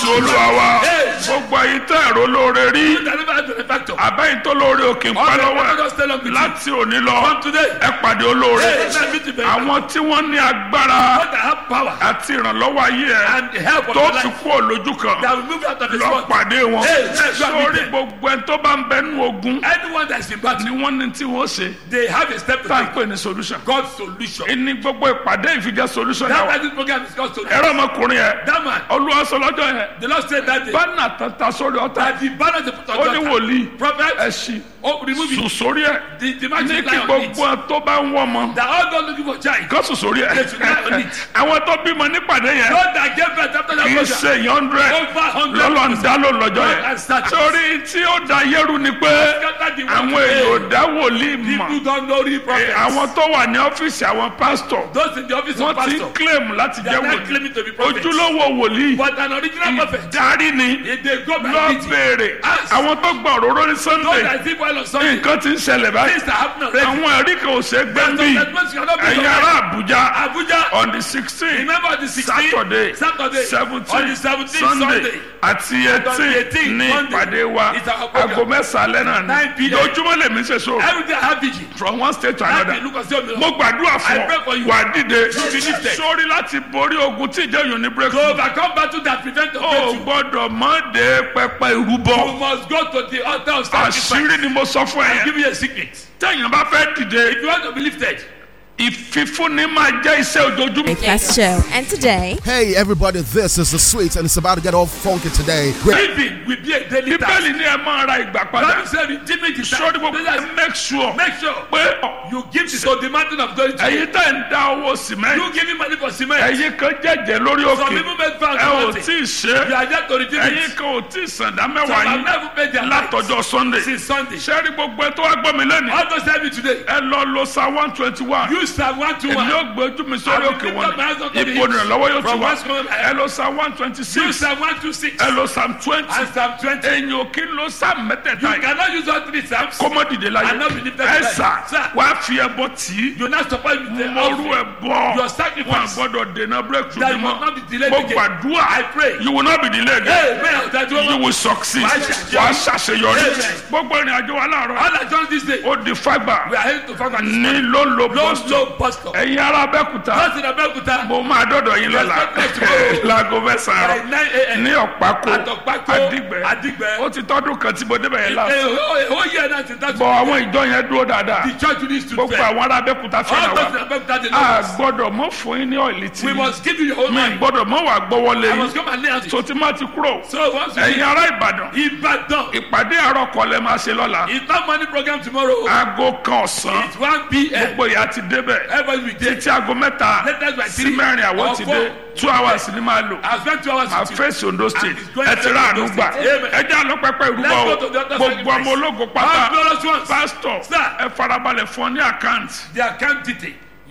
jésù olúwa wa Hey. gbogbo ayé tẹ ẹ̀rọ lóore rí You that never had benefactor. abẹ́yìn tó lóore òkè ń All pa the lọ́wọ́ benefactors ẹ̀ tell them with you. láti òní lọ From today. ẹ pàdé olóore Hey, let me to be. àwọn tí wọ́n ní agbára God that have power àti ìrànlọ́wọ́ ayé ẹ̀ and the help of tó your ti life kú òlójú kan that will move you out of his lọ world. pàdé wọn Hey, let God sórí meet them. gbogbo ẹni tó bá ń bẹnu ogun Anyone that's in ni battle, wọ́n ní tí wọ́n ṣe they have a step to tá à ń take. pè ní solution God's solution. ìní gbogbo ìpàdé ìfijẹ́ solution That náà why this program is God's solution. ẹ̀rọ ọmọkùnrin yẹn That man, olúwa sọ lọ́jọ́ yẹn the Lord said that day bánà tata sórí ọ̀tá that the banner they put on ó ní your wòlíì prophet, ẹ̀sìn oh, remove sùn it. sórí ẹ̀ The, the ní magic kí lie on it. gbogbo ẹ̀ tó bá ń wọ́ ọmọ That all God looking for child. kó sùn sórí ẹ̀ They should lie on it. àwọn tó bímọ nípàdé yẹn God that gave birth after that kì í program. ṣe yọ̀ndrẹ̀ Over hundred. lọ́lọ́ ń dá ló lọ́jọ́ God yẹn and statues. torí tí ó da yẹ́rù ni pé Scatter the àwọn world èèyàn ò today. dá wòlíì mọ̀ People don't know the Eh, prophet. àwọn tó wà ní ọ́fíìsì àwọn pásítọ̀ Those in the office wọ́n of ti pastor. claim láti They jẹ́ are not wòlíì claiming to be prophets. ojúlówó wòlíì But an original prophet. darí ni If they go by lọ meeting. béèrè Ask. àwọn tó gba òróró ní Those sunday that think well on Sunday. nǹkan ti ń ṣẹlẹ̀ báyìí Things that happen already. àwọn ẹ̀rí kan ò ṣe é gbé Some bí statements cannot be ẹ̀yin ará àbújá Abuja. on the sixteen Remember the 16th, saturday Saturday, seventeen on the 17th sunday Sunday, àti on the eighteen 18th ní Monday. ìpàdé wa It's our program. aago mẹ́sàn-án lẹ́nà 9 ní p.m. lójúmọ́ lèmi ṣe so Every day I have vigil. from one state to Láti another ìlú kan sí òmíràn. mo gbàdúrà I pray for fún you. ọ wà dìde You be lifted. sórí láti borí ogun tí ìjẹyàn ní To breakthrough overcome battle that prevent the o breakthrough. gbọ́dọ̀ mọ́ de pẹpẹ ìrúbọ You must go to the altar of sacrifice. àṣírí ni mo sọ fún ẹ I'll yẹn give you a secret. téèyàn bá fẹ́ dìde If you want to be lifted, ìfífúnni máa jẹ́ iṣẹ́ ojoojúmọ́. Breakfast show. And today, Hey everybody, this is the sweet and it's about to get all funky today. Great. giving will be a daily task. bíbélì ní ẹ máa ra ìgbà padà God said, redeeming the sórí time. gbogbo ẹ make sure Make sure pé you give to the mountain of glory. to ẹ̀yin tẹ̀ ń dá owó sìmẹ́ntì You giving money for cement. ẹ̀yin kan jẹ́jẹ́ lórí Some òkè people make vows ẹ ò about it. tí ì You ṣe are there to redeem ẹ̀yin it. kan ò tí ì sàndá Some mẹ́wàá have yín never paid their látọjọ́ tithes sunday since Sunday. sẹ́rí gbogbo ẹ tó wá gbọ́ mi lẹ́nu All those tell me today. ẹ lọ lo sa one twenty one You serve one to èmi one. yóò gbé ojú mi sórí I will òkè lift wọn up my hands unto the ipò hills. ìrànlọ́wọ́ yóò ti From wá whence cometh my ẹ lọ sa one twenty You six serve one to six. ẹ lọ sa twenty And Psalm 20. èyàn ò kí ń lo sa mẹ́tẹ̀ẹ̀ta You yìí cannot use all three Psalms. kọ́mọ dìde láyé And not be lifted ẹ to sà life. Sir. wàá fi ẹbọ tì í You not support with the mọ̀rú ẹ bọ̀ Your sacrifice. wọn àgbọ̀dọ̀ dènà breakthrough That bí you must not be mọ́ delayed mo again. gbàdúrà I pray. you will not be delayed again Hey, man, that you you will succeed Wàá ṣàṣeyọrí. wàá ṣàṣeyọrí Amen. gbogbo ìrìn àjò wa láàárọ̀ All I done this day. ó di fagbà We are heading to Fagbata. ní ló ń lo Low, boston low bus stop. ẹ̀yin ará abẹ́kúta Just in Abeokuta. mo máa dọ́dọ̀ yín lọ́la Yes, let's go. láago mẹ́sàn-án By àárọ̀ 9 a.m. ní ọ̀pákó Àtọ̀pákó, àdìgbẹ́ Àdìgbẹ́. ó ti tọ́dún kan tí mo débẹ̀ yẹn Eh, láti oh, oh, yeah, that's it. That's bọ̀ it. àwọn ìjọ yẹn dúró dáadáa The church needs to gbogbo pray. àwọn ará abẹ́kúta All fẹ́ràn those in wa Abeokuta, they a know us. gbọ́dọ̀ mọ́ fún yín ní ọ̀ìlì tí We must give you your own mi mind. gbọ́dọ̀ mọ́ wà gbọ́wọ́lé I yín must come and lay hands. tó ti má ti kúrò So once you ẹ̀yin ará ìbàdàn Ibadan. ìpàdé àárọ̀ kọ́lẹ̀ máa ṣe lọ́la It's not money program tomorrow. aago kan ọ̀sán It's 1 p.m. gbogbo ìyá ti débẹ̀ Everybody will be there. títí aago mẹ́ta Latest by sí three mẹ́rin àwọn or ti four. dé two hours ni máa lò I spent two hours máa with you. fèsì ondo state it's going ẹ to ti rà àánú Ondo gbà State. Amen. ẹ jẹ́ àlọ́ pẹ́pẹ́ ìrúbọ Let's o go to the other gbogbo sacrifice. ọmọ ológo All pátá glorious ones. pásítọ̀ Sir. ẹ farabalẹ̀ fún ọ ní àkáǹtì The account detail.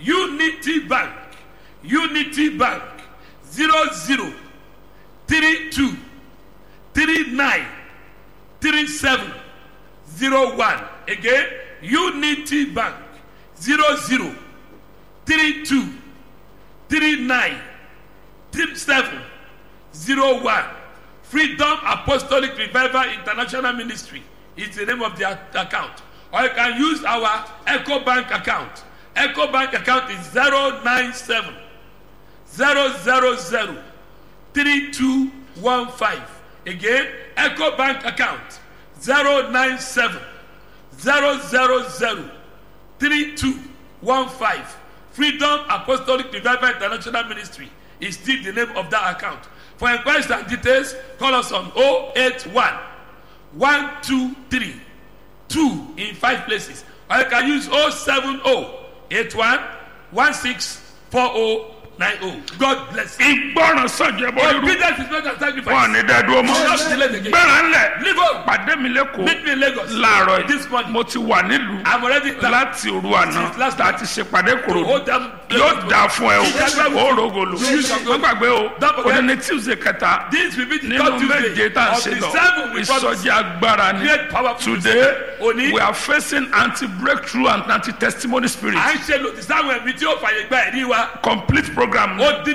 Unity Bank. Unity Bank. Zero zero three two three nine three seven zero one. Again, Unity Bank. Zero zero three two three nine three seven zero one. Freedom Apostolic Revival International Ministry is the name of the a- account. Or you can use our Echo Bank account. Echo Bank account is 097 000 3215. Again, Echo Bank account 097 000 3215. Freedom Apostolic Revival International Ministry is still the name of that account. For inquiries and details, call us on 081 123 2 in five places. Or you can use 070 81 164090. God bless you. ìgbọràn sọ̀jẹ̀ bọ́ irú Obedience is better than wọn sacrifice. ní dẹ́dúró mọ́ Just delay the game. gbẹ̀rẹ̀ ńlẹ̀ Leave home. pàdé mi lẹ́kọ̀ọ́ Meet me in Lagos. láàárọ̀ This yìí morning. mo ti wà nílùú I'm already in town. láti òru àná Since last láti ṣe pàdé kòròdú Hold them. yóò dáa fún ẹ o ó rògòlò wọ́n gbàgbé o Don't forget. òní ní tuesday kẹta This will be the nínú third méje Tuesday tá a of ṣe the lọ seven we promise. ìsọjí agbára ni Great powerful today Òní. we are facing anti breakthrough and anti testimony spirit à ń ṣe lòdì sáwọn ẹ̀mí tí ó fàyè gba ẹ̀rí wa. complete program ó dín